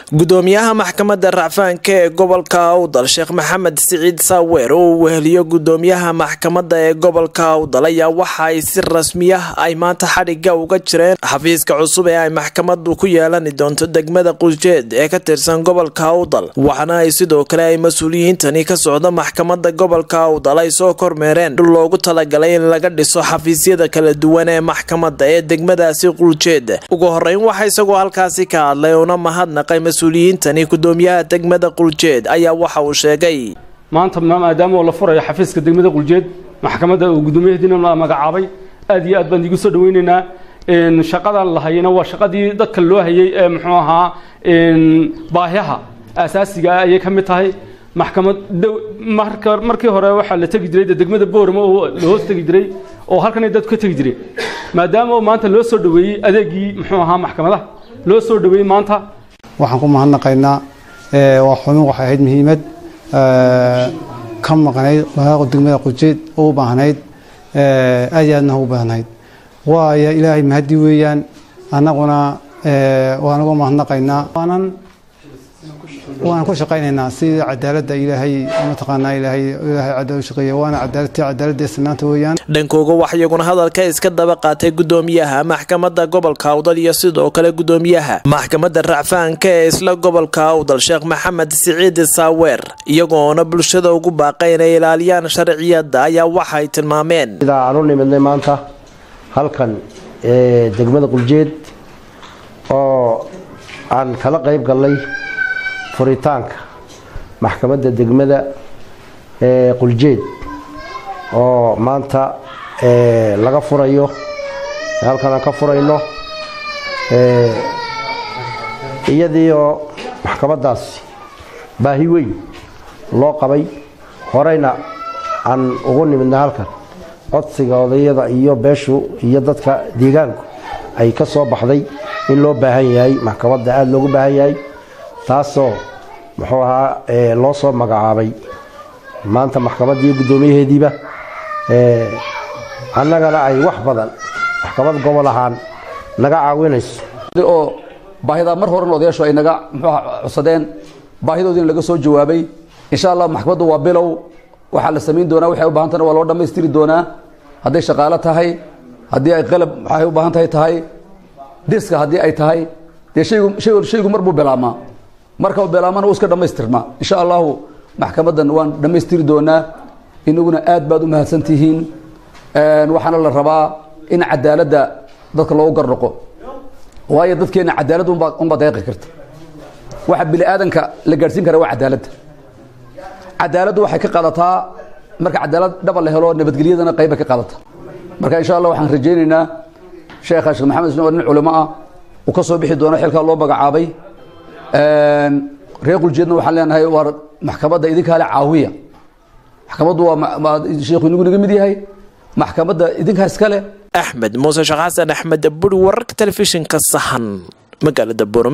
gudoomiyaha maxkamadda racfaanka ee gobolka awdal sheekh maxamed siciid saaweer oo uu weheliyo gudoomiyaha maxkamadda ee gobolka awdal ayaa waxa ay si rasmiya ay maanta xadhiga uga jireen xafiiska cusub ee ay maxkamadu ku yeelani doonto degmada qusjeed ee ka tirsan gobolka awdal waxaana ay sidoo kale ay mas-uuliyiintani ka socda maxkamadda gobolka awdal ay soo kormeereen dhul loogu talagalay in laga dhiso xafiisyada kala duwan ee maxkamadda ee degmadaasi quljeed ugu horeyn waxaa isagoo halkaasi ka hadlay una mahadnaqay mas-uuliyiintani gudoomiyaha degmada quljeed ayaa waxa uu sheegay maanta maadaama oo la furayo xafiiska degmada quljeed maxkamadda uu gudoomiyahadiina la magacaabay aad iyo aad baan igu soo dhaweyneynaa shaqadan la hayana waa shaqadii dadka loo hayay ee muxuu ahaa baahyaha asaasiga ah ayay ka mid tahay maxkamad markii hore waxaa la tegi jiray degmada boorama oo la hoos tegi jiray oo halkanay dadku ka tegi jiray maadaama oo maanta loo soo dhaweeyey adeegii muxuu ahaa maxkamadaha loo soo dhaweeyey maanta waxaan ku mahadnaqaynaa waa xubin waxay ahayd muhiimad ka maqnayd walaaqo degmada qujeed u baahnayd aad iyo aadna u baahnayd waayo ilaahay mahadi weeyaan annaguna waan uga mahadnaqaynaa waanan waan ku shaqaynaynaa sidii cadaaladda ilaahay mataqaanaa ilaahay ilaahay cadaalad shaqeeya waana cadaaladtii cadaaladda sinaanta weeyaan dhankooga wax iyaguna hadalka iska daba qaatay gudoomiyaha maxkamadda gobolka awdal iyo sidoo kale gudoomiyaha maxkamadda racfaanka ee isla gobolka awdal sheekh maxamed siciid saaweer iyagoona bulshada ugu baaqay inay ilaaliyaan sharciyadda ayaa waxay tilmaameen sidaa aan u nimidnay maanta halkan ee degmada quljeed oo aan kala qayb gallay furitaanka maxkamadda degmada ee quljeed oo maanta laga furayo halkan aan ka furayno iyadii oo maxkamaddaasi baahi weyn loo qabay horeyna aan ugu nimidna halkan codsiga odayada iyo beeshu iyo dadka deegaanku ay ka soo baxday in loo baahan yahay maxkamadda aada loogu baahan yahay taasoo muxuu ahaa loo soo magacaabay maanta maxkamaddii guddoomiyaheediiba annagana ay wax badan maxkamad gobol ahaan naga caawinayso oo baahidaa mar horena odayaashu ay naga muxuuha codsadeen baahidoodiina laga soo jawaabay insha allah maxkamaddu waa bilow waxaa la samayn doonaa waxay u bahantahna waa loo dhammaystiri doonaa hadday shaqaalo tahay haddii ay qalab waxay u baahan tahay tahay diska haddii ay tahay dee shaygu shaygu shaygu mar buu bilaamaa marka uu bilaamana uu iska dhammaystirmaa insha allahu maxkamaddan waan dhammaystiri doonaa inaguna aad baad u mahadsan tihiin waxaana la rabaa in cadaaladda dadka loogu garnoqo waayo dadkeena cadaalad unbaa unbaa deeqi karta waxa bini aadanka la gaadhsiin kara waa cadaaladda cadaaladdu waxay ka qaadataa marka cadaalad dhaba la helo nabadgelyadana qayba ka qaadata marka insha allah waxaan rajaynaynaa sheekha sheekh maxamed isn oo nin culimo ah uu ka soo bixi doono xilkaa loo magacaabay reer quljeedna waxaan leenahay waa maxkamadda idinkaa le caawiya maxkamaddu waa sheekhu inagu naga mid yahay maxkamadda idinkaa iska leh axmed muuse sheekh xasan axmed buri wararka telefishinka sahan magaalada buur